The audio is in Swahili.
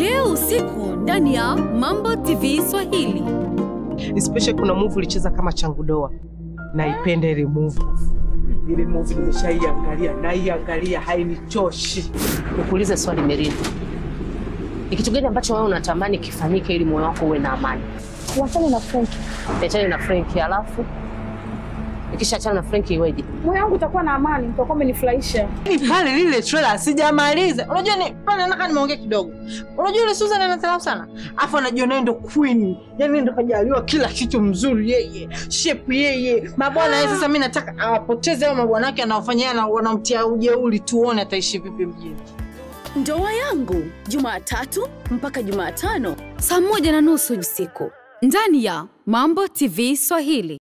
leo usiku ndani ya Mambo TV Swahili. Especially kuna movie ulicheza kama changu doa, naipenda ile movie. Ile movie nimeshaiangalia, naiangalia hainichoshi. Nikuulize swali Merina, ni kitu gani ambacho wewe unatamani kifanyike ili moyo wako uwe na amani? Wachane na Frank. Niachane na Frank, alafu ikishaachana na Frank iweje? Moyo wangu utakuwa na amani, mtakuwa mmenifurahisha. Ni pale lile trailer sijamaliza. Unajua ni pale nataka nimeongea kidogo. Unajua ile Susan anadharau sana. Afu anajiona yeye ndo queen. Yaani ndo kajaliwa kila kitu mzuri yeye. Shape yeye. Mabwana yeye sasa mimi nataka awapoteze hao mabwana yake anaofanyia na wanamtia ujeuri tuone ataishi vipi mjini. Ndoa yangu Jumatatu mpaka Jumatano saa moja na nusu usiku ndani ya Mambo TV Swahili.